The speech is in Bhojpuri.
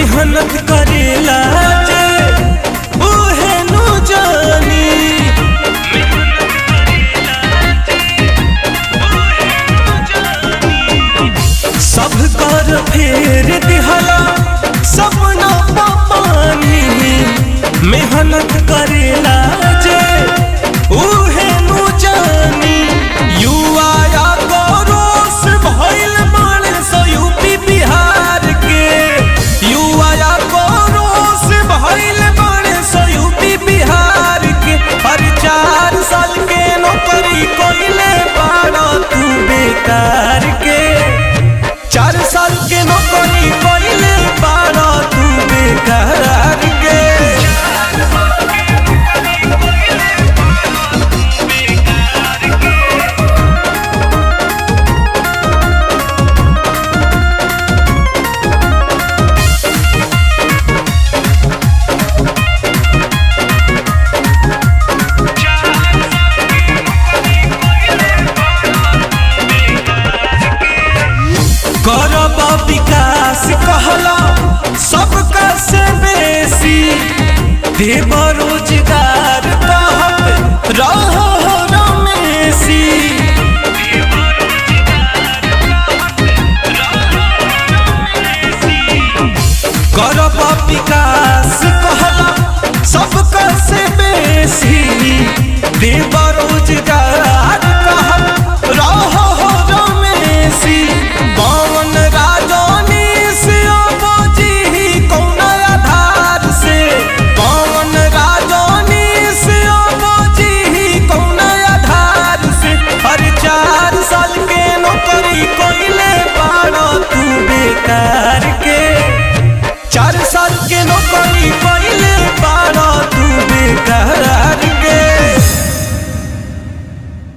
मेहनत करेला जे उहे नु जानी सब कर फेर दिहला सपना पानी मेहनत करेला जे उहे नु जानी युवा या गौरोस भइल बाणे सो यूपी बिहार के युवा या गौरोस भइल बाणे सो यूपी बिहार के हर चार साल के नौकरी कोइले बाड़ा तू बेकार के चार साल के नौकरी कोइले बाड़ा तू बेकार के करब विकास कहला सबका से बेसी देव रोजगार कहत रहो रमेशी करब विकास